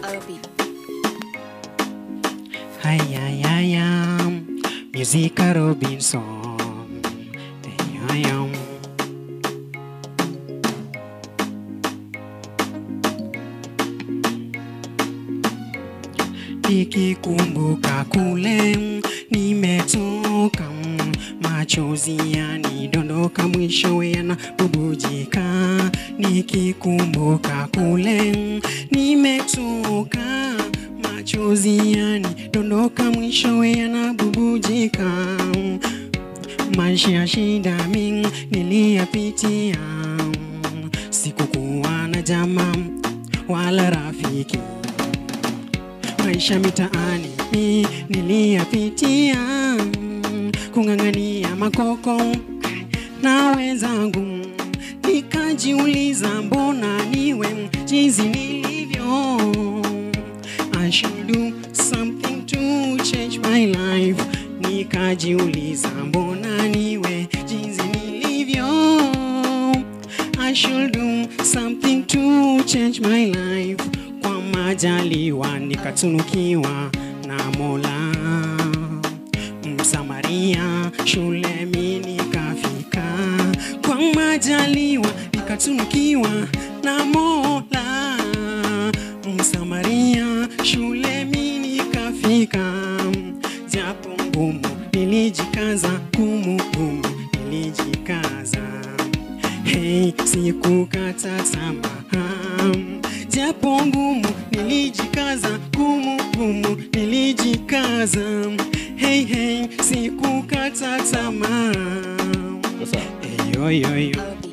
R&B. Hi, I, I am Musica Robinson. There I am. Nikikumbuka kule nimetoka, machozi yanidondoka, mwishowe yanabubujika. Nikikumbuka kule nimetoka, machozi yanidondoka, mwishowe yanabubujika. Maisha ya shida mingi niliyapitia, sikukuwa na jamaa wala rafiki maisha mitaani mi niliyapitia, kung'ang'ania makoko na wenzangu, nikajiuliza mbona niwe jinsi nilivyo. I should do something to change my life. Nikajiuliza mbona niwe jinsi nilivyo. I should do something to change my life. Kwa majaliwa nikatunukiwa na Mola, Msamaria shule mi nikafika. Kwa majaliwa nikatunukiwa na Mola, Msamaria shule mi nikafika. Japo ngumu nilijikaza, gumu gumu nilijikaza Hey, sikukata tamaa, japo ngumu nilijikaza, gumu gumu nilijikaza. Hey, hey, sikukata tamaa. Sasa Hey, yo, yo, yo. R&B.